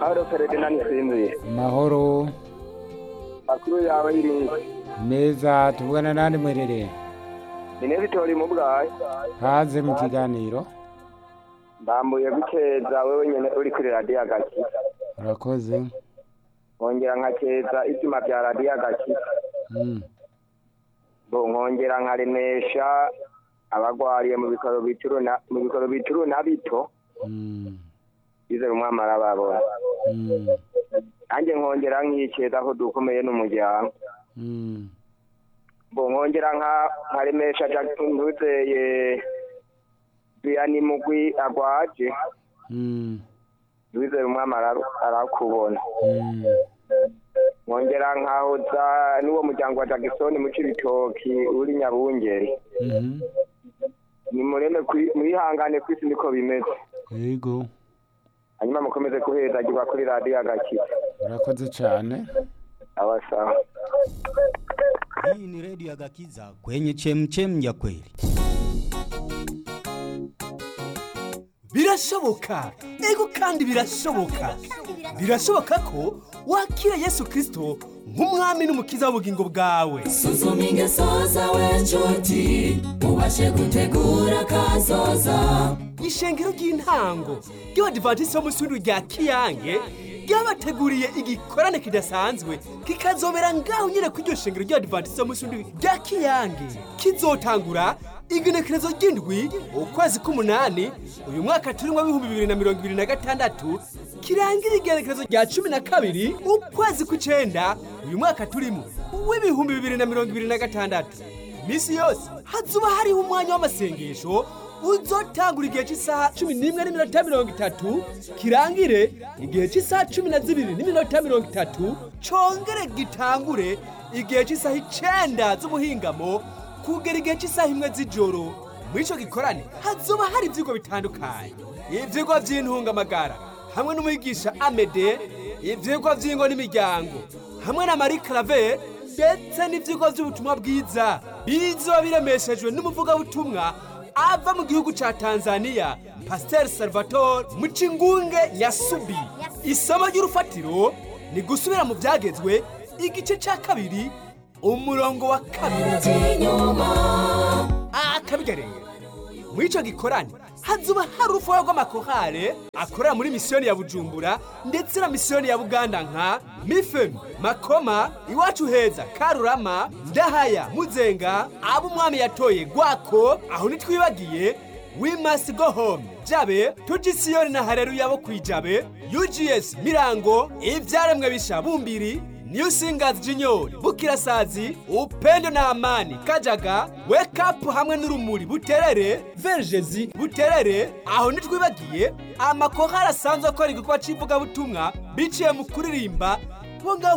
mahoro Ferdinand Sinzi mahoro makuru yawe iri meza tuvugana nandi mwerere ine Vitori mu bwayi haze mu kiganiro ndambuye gukeza wewe nyene uri kuri radiyo agaki urakoze nkongera nkakeza ibyuma bya radiyo agaki Mm, bo nkongera nkaremesha abagwariye mu bitaro bituru na mu bitaro bituru na bito mm, bizera umwami arababona mm, nanjye nkongera nkikeza ko dukomeye n'umuryango mm. bo nkongera nka- nkaremesha ntuzeye duyani mugwi agwaje Mm, wizera umwami ara- arakubona mm. nkongera nkahoza n'uwo muryango wa jagisoni mu cibitoki uri nyabungeri Mhm. nimureme kwi- mwihangane kwisi niko bimeze yego hanyuma mukomeze kuhezagirwa kuri radiyo agakiza urakoze cyane abasawa Hii ni redio ya Gakiza kwenye chemchem ya kweli. birashoboka ego kandi birashoboka birashoboka ko wakira yesu kirisito nk'umwami n'umukiza w'ubugingo bwawe suzuma ingeso zawe nshuti ubashe gutegura kazoza ishengero ry'intango ry'abadivantisiti bo mu ishuri rya kiyange ryabateguriye igikorane kidasanzwe kikazobera ngaho nyine ku iryo shengero ry'abadivantisiti bo mu ishuri rya kiyange kizotangura igenekerezo ry'indwi ukwezi k'umunani uyu mwaka turimo w'ibihumbi bibiri na mirongo ibiri na gatandatu kirangira igenekerezo rya cumi na kabiri ukwezi kw'icenda uyu mwaka turimo w'ibihumbi bibiri na mirongo ibiri na gatandatu iminsi yose hazuba hariho umwanya w'amasengesho uzotangura igihe cy'isaha cumi n'imwe n'iminota mirongo itatu kirangire igihe cy'isaha cumi na zibiri n'iminota mirongo itatu congere gitangure igihe cy'isaha icenda z'ubuhingamo kugera igihe cy'isaha imwe z'ijoro muri ico gikorane hazoba hari ivyigwa bitandukanye ivyigwa vy'intungamagara hamwe n'umwigisha amede ivyigwa vy'ingo n'imiryango hamwe na marie clave ndetse n'ivyigwa vy'ubutumwa bwiza bizoba biremeshejwe n'umuvugabutumwa ava mu gihugu ca tanzania pasiteri salvatore mucingunge nyasubi isomo ry'urufatiro ni gusubira mu vyagezwe igice ca kabiri umurongo wa kabiri inyuma akabigareye muri ico gikorane hazuba hari urufuha rw'amakorale akorera muri misiyoni ya bujumbura ndetse na misiyoni ya buganda nka mifemi makoma iwacu heza karurama ndahaya muzenga abo umwami yatoye gwako aho ntitwibagiye we must go home jabe tujisiyoni na hareruya bo kwijabe ugs mirango ivyaremwe bisha bumbiri New Singers Junior, Bukirasazi, Upendo na Amani, Kajaga, Wake Up hamwe n'urumuri Buterere, Vergezi, Buterere, aho ntitwibagiye amakorali asanzwe akora igikorwa c'ivugabutumwa biciye mu kuririmba bo ngaho